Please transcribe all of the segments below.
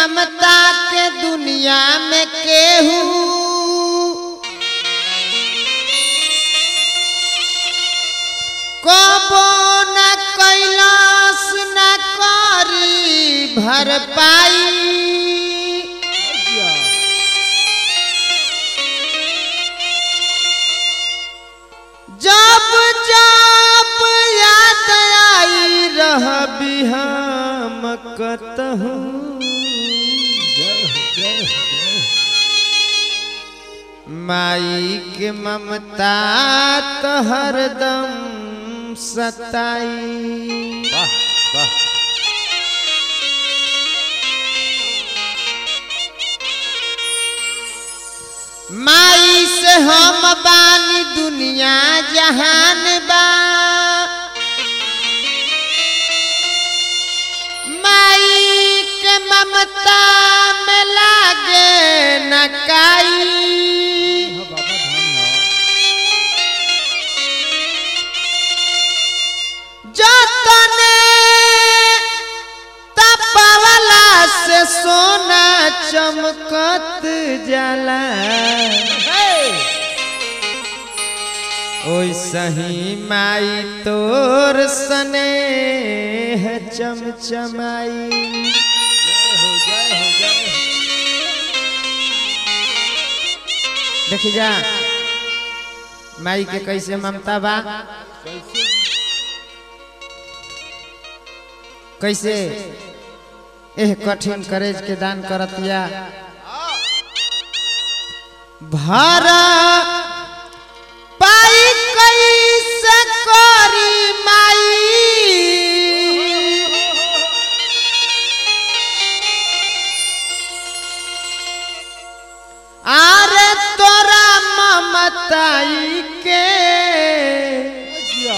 ममता के दुनिया में केहू कबो न कैलाश न करी भर पाई जब जब याद आई रह हम कतहूँ माई के ममता तो हरदम सताई वाह वाह माई से हम बानी दुनिया जहान बा माई के ममता में लागे न काई हाँ बाबा धन है जतने तपावला से सोना चमकत जाला ओइ सही माई तोर सने चमचमाई जय हो जय हो जय हो देख जा माई के कैसे ममता बा कैसे कैसे एह कठिन करेज के दान करतिया भरा पाई कैसे करी माई आरे तोरा ममताई के जिया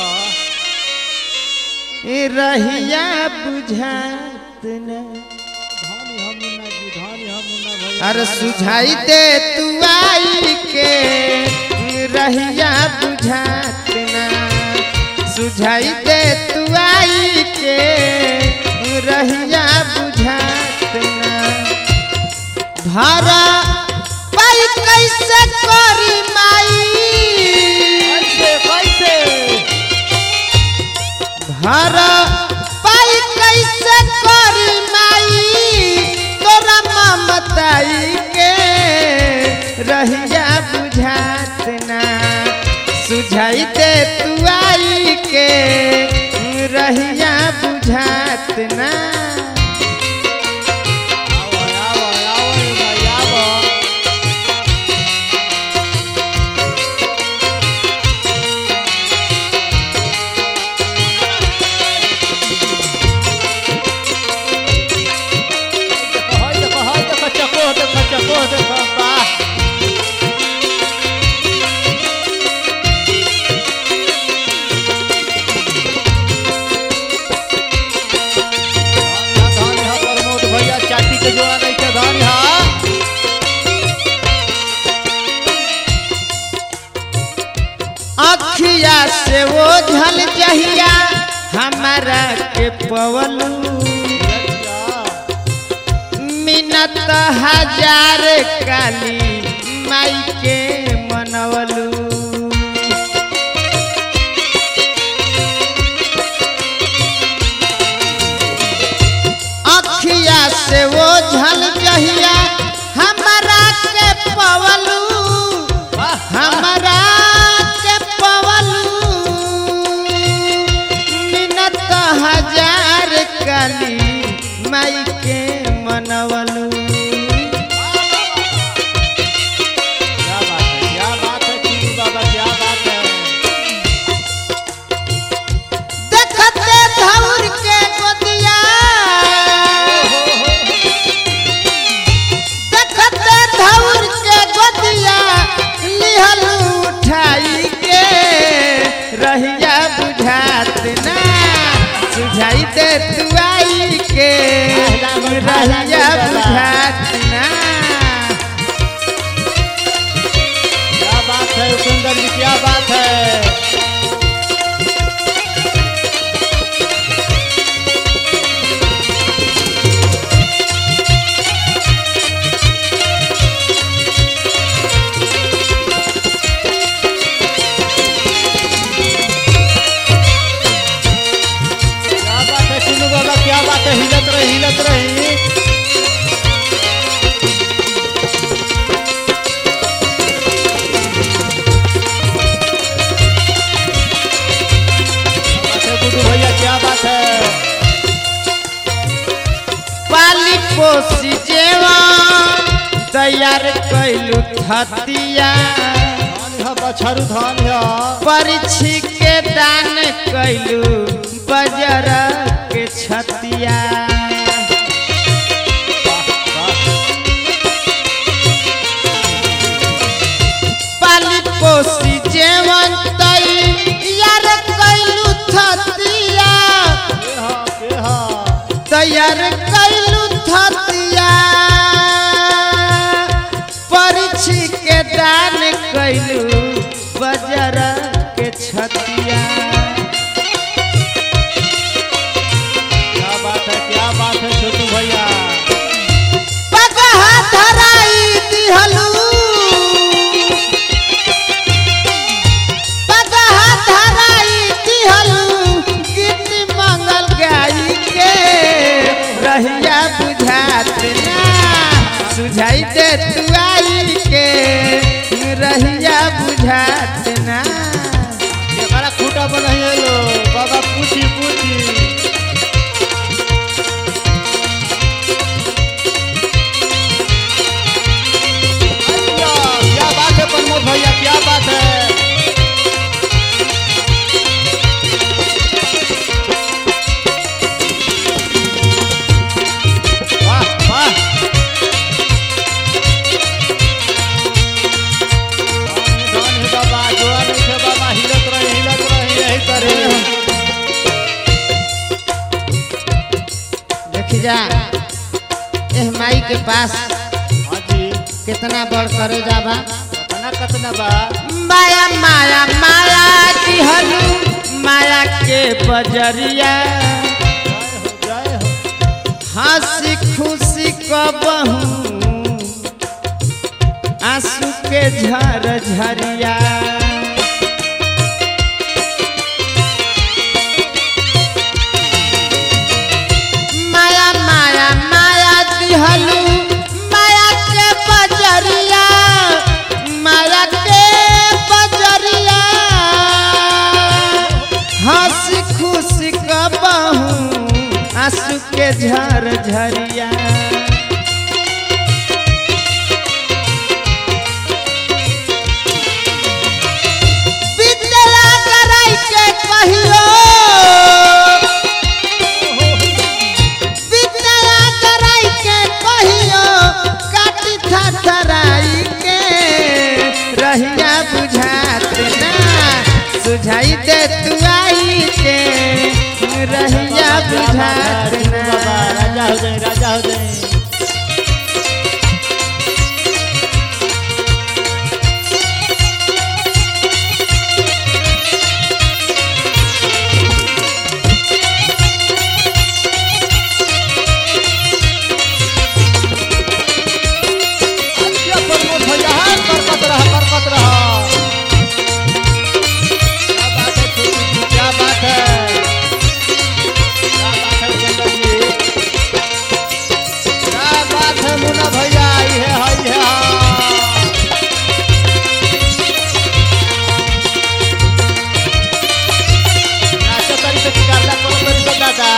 ई रहिया बुझात न धानी हम मुन्ना जी धानी हम मुन्ना भैया अरे सुझाई दे तू आई के रहिया बुझात ना सुझाई दे तू आई के रहिया बुझात ना भरा पाई कैसे करी माई कैसे कैसे भरा पाई कैसे करी माई तोरा ममताई के रहिया बुझात ना सुझाई दे तू आई के रहिया बुझात ना आवो आवो आवो भाई आवो हाय देखो हाय देखो चको देखो चको देखो वाह धान धान हा प्रमोद भैया चाटी के जोड़ा नहीं के धान हा अखिया से वो झल जहिया हमारा के पवलू मिनत हजार काली माई के मनवलू अखिया से वो झल जहिया हमारा के पवलू हमरा के पवलू मिनत हजार काली माई के मनवलू क्या बात है तैयार कैलू थतिया धान है बछरू धान है परिछी के दान कैलू बजर के छतिया पाली पोसी जेवन तैयार कैलू थतिया तैयार कैलू थतिया परिछी के दान कैलू बजर के छतिया क्या बात है क्या बात है छोटू भैया पगहा धराई दिहलू पगहा धराई दिहलू गीत मंगल गाई के रहिया बुझात ना सुझाई दे तू आई के रहिया बुझात ना ये बड़ा खूटा बनाइए लो बाबा पूछी पूछी अय्या, क्या बात है प्रमोद भैया क्या बात है वाह वाह धन है बाबा जोआ नहीं थे बाबा हिलत रही हिलत रही यही करे देख जा एह माई के पास हाँ जी कितना बड़ करे जाबा कतना कतना बा माया माया माया दिहलू माया के बजरिया जय हो जय हो हंसी खुशी कबहू आंसू के झर झरिया माया माया माया दिहलू माया के बजरिया माया के बजरिया हंसी खुशी कबहू आंसू के झर झरिया विद्या कराई के कहियो विद्या कराई के कहियो काटी थराई के रहिया बुझात ना सुझाई दे तू आई के रहिया बुझात बाबा ना राजा हो जाए राजा हो जाए अच्छा, प्रमोद भैया हाँ, बरकत रहा बरकत रहा क्या बात है छोटू जी क्या बात है क्या बात है चंदन जी क्या बात है मुन्ना भैया ये है ये है नाचो तरी से कारला कोनो तरी से दादा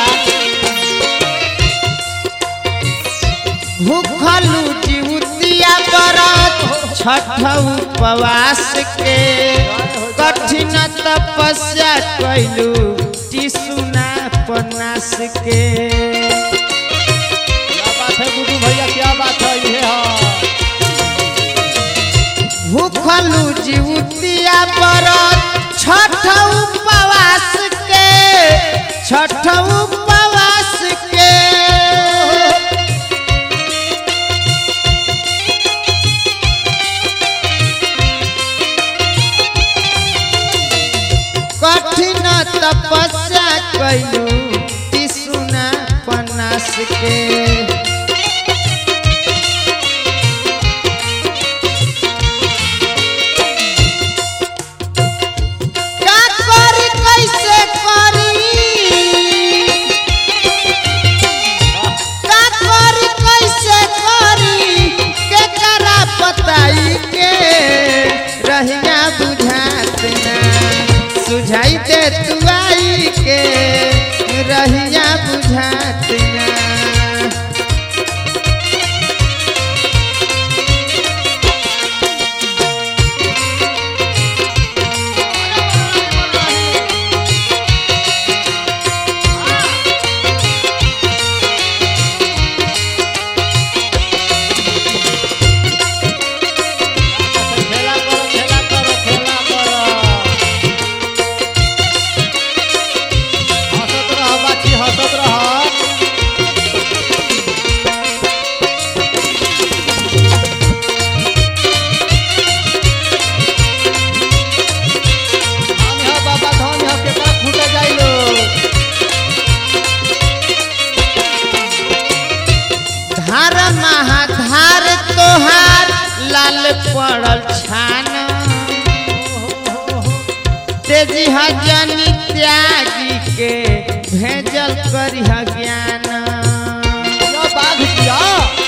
भूखलू जीवतिया बरत छठ उपवास के कठिन तपस्या कैलू टिसुना पनास के क्या बात है गुड्डू भैया क्या बात है ये है भूखलू जीवतिया बरत छठ उपवास के छठ उपवास के कठिन तपस्या कैलू टिसुना पनास के का करी कैसे करी का करी कैसे करी के करा पताई के रहिया बुझात ना सुझाई दे तू आई के रहिया बुझात ना पड़ल छान तेजी हजनी त्यागी के भेजल करिह ज्ञान या बाघ किया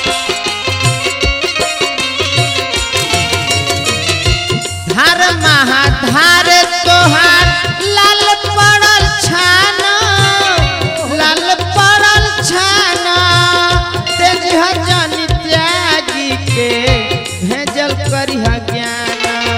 धार महाधार तोहार लाल पड़ल छान लाल पड़ल छान तेज हजन त्यागी के भेजल करिह ज्ञान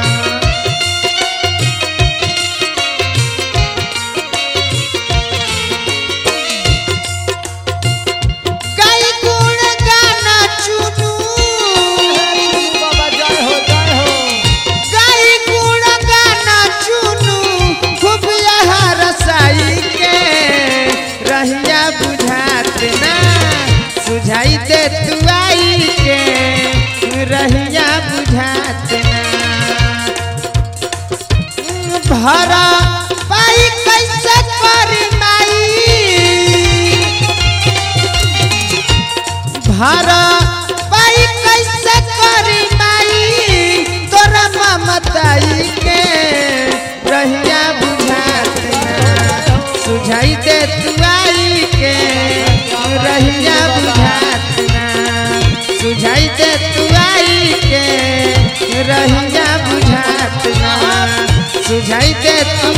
गाई गुण गाना चुनू बाबा जय हो जय हो गाई गुण गाना चुनू खूब यहाँ रसाई के रहिया बुझात ना सुझाई दे तू आई के रहिया बुझात ना भरा पाई कैसे करी माई भरा पाई कैसे करी माई तोरा ममताई के रहिया बुझात ना सुझाई दे तू आई के रहिया बुझात ना सुझाई दे तू आई के रहिया बुझात ना सुझाई दे तू